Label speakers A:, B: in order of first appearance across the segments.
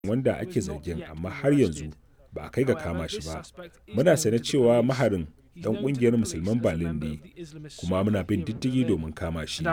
A: wanda ake zargin amma har yanzu ba a kai ga kama shi ba muna sane cewa maharin dan kungiyar musulman berlin ne kuma muna bin diddigi domin kama shi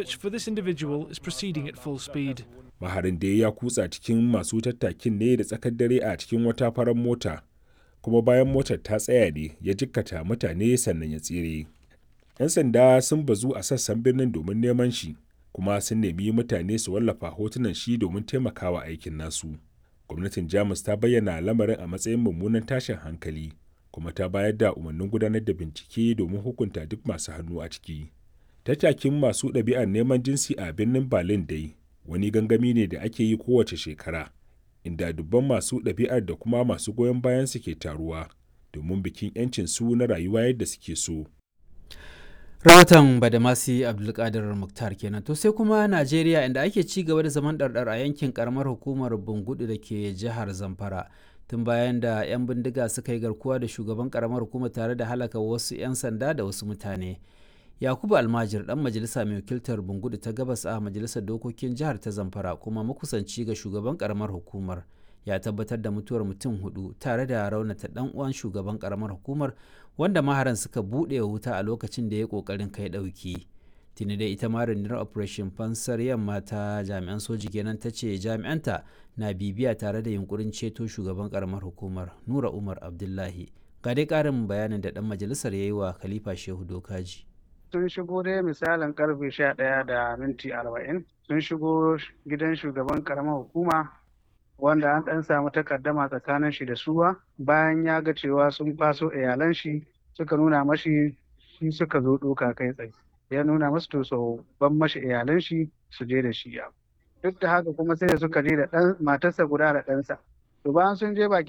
A: maharin da ya kutsa cikin masu tattakin ne da tsakar dare a cikin wata farar mota kuma bayan motar ta tsaya ne ya jikkata mutane sannan ya tsere 'yan sanda sun bazu a sassan birnin domin neman shi kuma sun nemi mutane su wallafa hotunan shi domin taimakawa aikin nasu gwamnatin jamus ta bayyana lamarin a matsayin mummunan tashin hankali kuma ta bayar da umarnin gudanar da bincike domin hukunta duk masu hannu a ciki tattakin masu ɗabi'ar neman jinsi a birnin berlin dai wani gangami ne da ake yi kowace shekara inda dubban masu ɗabi'ar da kuma masu goyon bayan su ke taruwa domin bikin 'yancin su na rayuwa yadda suke so
B: rahoton badamasi abdulkadir muktar kenan to sai kuma najeriya inda ake ci gaba da zaman ɗarɗar a yankin karamar hukumar bungudu da ke jihar zamfara tun bayan da 'yan bindiga suka yi garkuwa da shugaban karamar hukumar tare da halaka wasu 'yan sanda da wasu mutane yakubu almajir dan majalisa mai wakiltar bungudu ta gabas a majalisar dokokin jihar ta zamfara kuma makusanci ga shugaban karamar hukumar ya tabbatar da mutuwar mutum hudu tare da raunata dan uwan shugaban karamar hukumar wanda maharan suka buɗe wuta a lokacin da ya kokarin kai ɗauki tuni da ita ma rundunar operation fansar yamma ta jami'an soji kenan ta ce jami'anta na bibiya tare da yunkurin ceto shugaban karamar hukumar nura umar abdullahi ga dai ƙarin bayanin da dan majalisar ya yi wa khalifa shehu dokaji
C: sun shigo dai misalin karfe sha ɗaya da minti arba'in sun shigo gidan shugaban karamar hukuma wanda an ɗan samu takaddama tsakanin shi da suwa bayan ya ga cewa sun faso iyalan shi suka nuna mashi shi suka zo ɗoka kai tsaye ya nuna masu to so ban mashi iyalan shi su je da shi ya duk da haka kuma sai da suka je da ɗan matarsa guda da ɗansa to bayan sun je bakin